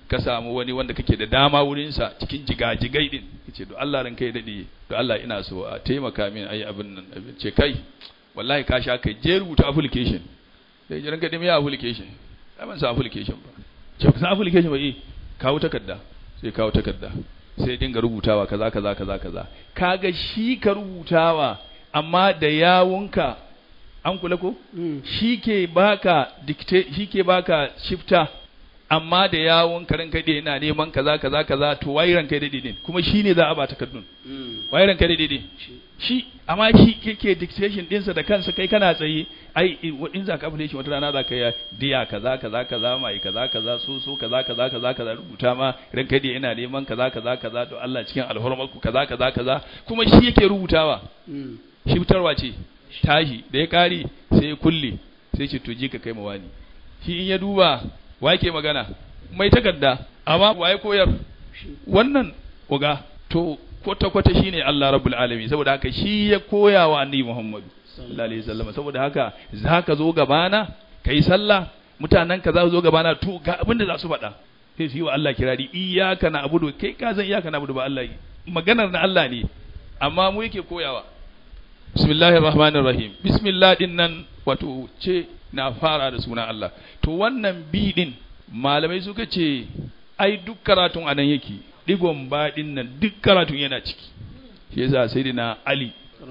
ka samu wani wanda kake da dama wurinsa cikin jigajigai din yace to Allah ran kai dade to Allah ina so a taimaka min ayi abin nan abin ce kai wallahi ka sha kai je rubuta application sai jiran ka dimi application ai ban sa application ba ce ka sa application ba eh kawo takarda sai kawo takarda sai dinga rubutawa kaza kaza kaza kaza kaga shi ka rubutawa amma da yawunka an kula ko shi ke baka dictate shi ke baka shifta amma da yawon karin kai yana neman kaza kaza kaza to wai ran kai dade din kuma shi ne za a ba takardun wai ran kai dade din shi amma shi kake dictation dinsa da kansa kai kana tsaye ai in za ka fule shi wata rana za ka yi diya kaza kaza kaza mai kaza kaza so so kaza kaza kaza kaza rubuta ma ran kai yana neman kaza kaza kaza to Allah cikin alhurmar ku kaza kaza kaza kuma shi yake rubutawa shi fitarwa ce tashi da ya kare sai ya kulle sai ce to je ka kai mawani shi in ya duba wa yake magana mai takarda amma wa ya koyar wannan uga to kwata kwata shine Allah rabbul alamin saboda haka shi ya koya wa annabi Muhammadu sallallahu alaihi wasallam saboda haka zaka zo gabana kai sallah mutanen ka za su zo gabana to ga abin da za su faɗa sai su yi wa Allah kirari iyyaka na'budu kai ka san iyyaka na'budu ba Allah maganar na Allah ne amma mu yake koyawa bismillahir rahmanir rahim bismillah din nan wato ce na fara da sunan Allah to wannan bi din malamai suka ce ai duk karatun anan yake digon ba din nan duk karatun yana ciki shi yasa sayyidina ali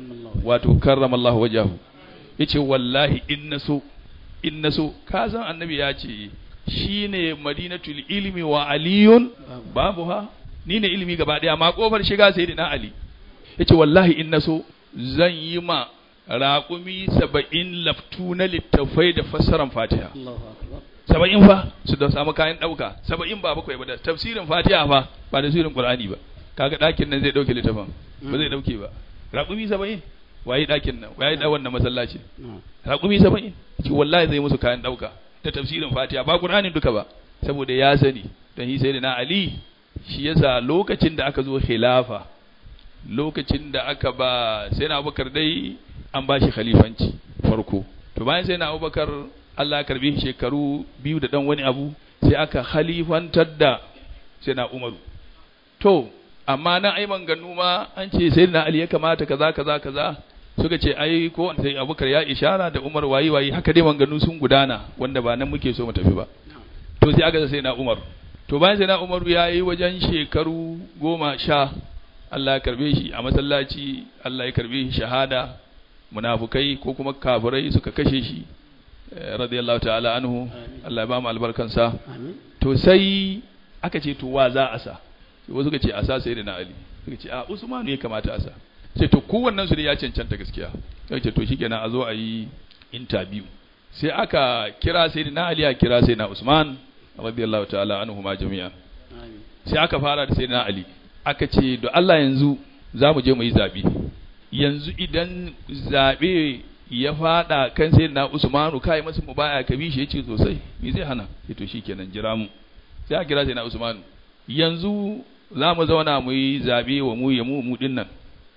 wato karramallahu wajahu yace wallahi in naso in naso ka san annabi ya ce shine madinatul ilmi wa aliyun babuha ni ne ilimi gaba daya ma kofar shiga sayyidina ali yace wallahi in naso zan yi ma raƙumi saba'in laftu na littafai da fassaran fatiha saba'in fa su da samu kayan ɗauka saba'in ba bakwai ba da tafsirin fatiha fa ba da tafsirin qur'ani ba kaga ɗakin nan zai ɗauke littafin ba zai ɗauke ba raƙumi saba'in waye ɗakin nan waye ɗa wannan masallaci raƙumi saba'in ki wallahi zai musu kayan ɗauka da tafsirin fatiha ba qur'anin duka ba saboda ya sani don shi sai da na ali shi yasa lokacin da aka zo khilafa lokacin da aka ba sai na abubakar dai an ba shi khalifanci farko to bayan sai na abubakar Allah ya karbi shekaru biyu da dan wani abu sai aka khalifantar da sai na umaru to amma na ai manganu ma an ce sai na ali ya kamata kaza kaza kaza suka ce ai ko sai abubakar ya ishara da umar wayi wayi haka dai manganu sun gudana wanda ba nan muke so mu tafi ba to sai aka sai na umar to bayan sai na umaru ya yi wajen shekaru goma sha Allah ya karbe shi a masallaci Allah ya karbe shi shahada munafukai ko kuma kafirai suka kashe shi radiyallahu ta'ala anhu Allah ya ba mu albarkansa to sai aka ce to wa za a sa wasu suka ce a sa sai da na Ali suka ce a Usmanu ya kamata a sa sai to kowannen su ne ya cancanta gaskiya sai ce to shikenan a zo a yi interview sai aka kira sai da na Ali a kira sai na Usman radiyallahu ta'ala anhu ma jami'a sai aka fara da sai na Ali aka ce da Allah yanzu za mu je mu yi zaɓe yanzu idan zaɓe ya faɗa kan sai na Usmanu kai masa mu baya ka bi shi yace sosai me zai hana sai to shikenan jira mu sai a kira sai na Usmanu yanzu za mu zauna mu yi zaɓe wa mu ya mu mu din nan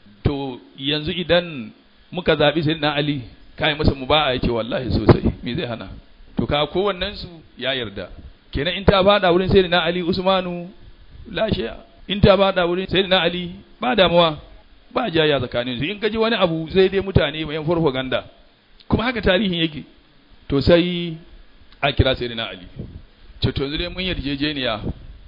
to yanzu idan muka zaɓi sai na Ali kai masa mu baya yace wallahi sosai me zai hana to ka kowannen su ya yarda kenan in ta faɗa wurin sai na Ali Usmanu lashe in ta bada wurin sai na Ali ba damuwa ba jaya tsakanin su in kaji wani abu sai dai mutane mai farfaganda kuma haka tarihin yake to sai a kira sai na Ali ce to yanzu dai mun yarjejeniya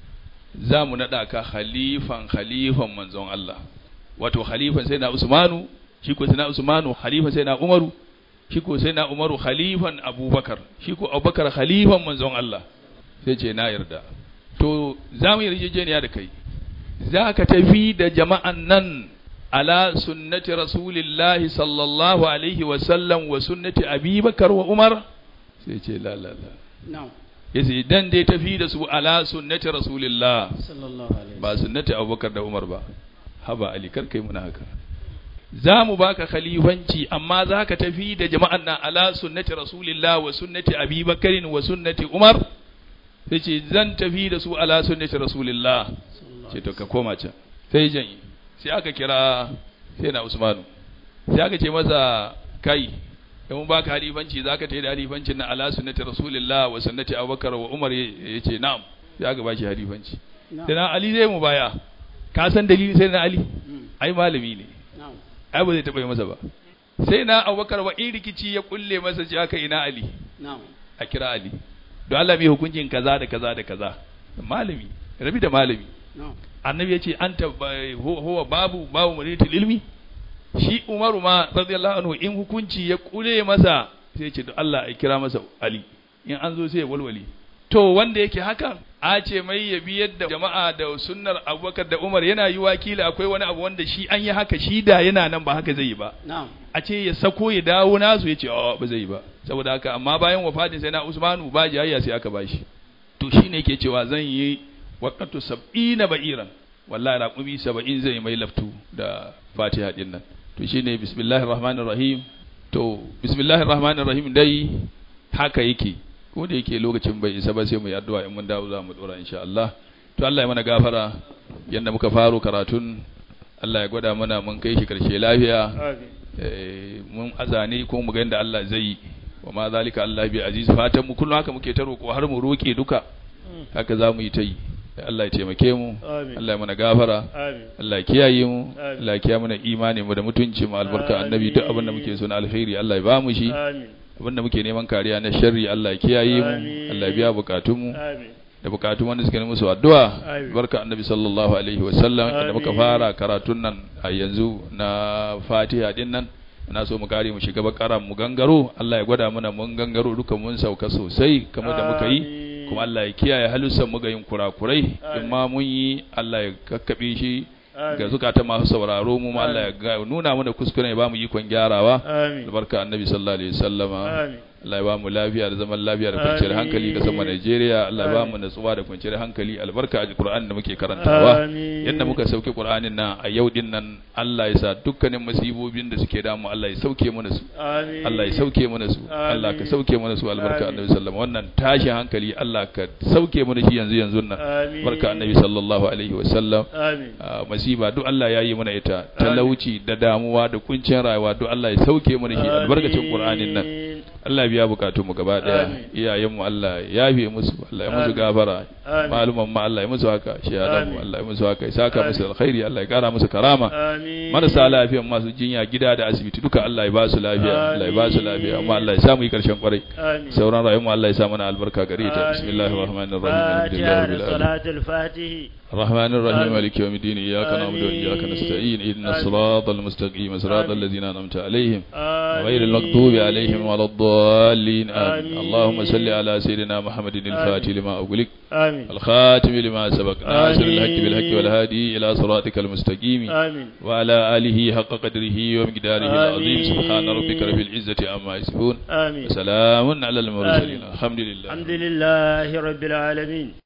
za mu naɗa ka khalifan khalifan manzon Allah wato khalifan sai na Usmanu shi ko sai na Usmanu khalifan sai na Umaru shi ko sai na Umaru khalifan Abubakar shi ko Abubakar khalifan manzon Allah sai ce na yarda to za mu yarjejeniya da kai za ka tafi da jama'an nan ala sunnati rasulillahi sallallahu alaihi wasallam wa sunnati abubakar wa umar sai ce la la la ya ce dan dai tafi da su ala sunnati rasulillah ba sunnati abubakar da umar ba haba ali kar kai muna haka za mu baka khalifanci amma za ka tafi da jama'an nan ala sunnati rasulillah wa sunnati abubakarin wa sunnati umar sai ce zan tafi da su ala sunnati rasulillah ce to ka koma can sai janye sai aka kira sai na usmanu sai aka ce masa kai in mun baka halifanci zaka tayi da halifancin na ala sunnati rasulillah wa sunnati abubakar wa umar yace na'am sai aka bashi halifanci na'am sai na Ali zai mu baya ka san dalili sai na Ali Mm. ai malami ne na'am ai ba zai taɓa yi masa ba sai na Abubakar wa in rikici ya kulle masa ji aka ina Ali na'am a kira Ali don Allah mai hukuncin kaza da kaza da kaza malami rabi da malami na'am annabi ya ce anta ba- huwa huwa babu babu muritul ilmi shi Umaru ma radiyallahu anhu in hukunci ya kule masa sai ya ce to Allah ya kira masa Ali in an zo sai ya walwali to wanda yake hakan a ce mai ya bi yadda jama'a da sunnar Abubakar da Umar yana yi wakila akwai wani abu wanda shi an yi haka shi da yana nan ba haka zai yi ba na'am a ce ya sako ya dawo nasu ya ce a ba zai yi ba saboda haka amma bayan wafatin sai na Usmanu ba jayayya sai aka bashi to shine yake cewa zan yi waqatu sab'ina ba'iran wallahi raqumi 70 zai mai laftu da Fatiha din nan to shine bismillahir rahmanir rahim to bismillahir rahmanir rahim dai haka yake ko da yake lokacin bai isa ba sai mu yi addu'a in mun dawo za mu dora insha Allah to Allah ya mana gafara yanda muka faro karatun Allah ya gwada mana mun kai shi karshe lafiya Eh, mun azane ko mu ga yadda Allah zai yi wa ma zalika Allah bi aziz fatan mu kullum haka muke ta roƙo har mu roƙe duka haka za mu yi ta yi Allah ya taimake mu Amin. Allah ya mana gafara Amin. Allah ya kiyaye mu Amin. Allah ya kiyaye mana imani mu da mutunci mu albarka annabi duk abin da muke so na alkhairi Allah ya ba mu shi Amin. abin da muke neman kariya na sharri Allah ya kiyaye mu Amin. Allah ya biya bukatun mu Amin. da bukatun wanda suka nemi musu addu'a Amin. barka annabi sallallahu alaihi wa sallam da muka Amin. fara karatun nan a yanzu na Fatiha din nan na so mu kare mu shiga bakaran mu gangaro Allah ya gwada mana mun gangaro duka mun sauka sosai kamar da muka yi Amin. kuma Allah ya kiyaye halussan mu ga yin kurakurai in Amin. ma mun yi Allah ya kakkabe shi Amin. ga zukata masu sauraro mu ma Allah ya ga- nuna mana kuskure ya ba mu ikon gyarawa Amin. albarka annabi sallallahu alaihi wasallama Amin. Allah ya ba mu lafiya da zaman lafiya da kwanciyar Amin. hankali ga sama Najeriya Allah ya ba mu natsuwa da kwanciyar hankali albarka a Qur'an da muke karantawa Amin. yadda muka sauke Qur'anin nan a yau din nan Allah ya sa dukkanin masibobin da suke damu Allah ya sauke mana su Amin. Allah ya sauke mana su Allah ka sauke mana su albarka Amin. annabi sallallahu wannan tashin hankali Allah ka sauke mana shi yanzu yanzu nan Amin. barka annabi sallallahu alaihi wasallam Amin. Ah, masiba duk Allah ya yi mana ita talauci da damuwa da kuncin rayuwa duk Allah ya sauke mana shi albarkacin Qur'anin nan Amin. Allah ya biya bukatun mu gaba daya Amin. iyayen mu Allah ya yafe musu Allah ya musu Amin. gafara Amin. maluman ma Allah ya musu haka shahadan mu Amin. Allah ya musu haka ya saka Amin. musu alkhairi Allah ya kara musu karama Amin. marasa lafiyan masu jinya gida da asibiti duka Allah ya ba su lafiya Allah ya ba su lafiya amma Allah ya samu yi karshen kwarai Amin. sauran rayuwar mu Allah ya sa mana albarka gare ta bismillahir rahmanir rahim alhamdulillahi فاتحة rabbil alamin صلاة الفاتح الرحمن الرحيم آمين. مالك يوم الدين إياك نعبد آمين. وإياك نستعين إهدنا آمين. الصراط المستقيم صراط آمين. الذين أنعمت عليهم آمين. غير المغضوب عليهم ولا الضالين آمين آمين. اللهم صل على سيدنا محمد الفاتح لما أغلق آمين الخاتم لما سبق ناصر آمين. الحق بالحق والهادي إلى صراطك المستقيم آمين وعلى آله حق قدره ومقداره العظيم آمين. سبحان ربك رب العزة عما يصفون آمين وسلام على المرسلين آمين. الحمد لله الحمد لله رب العالمين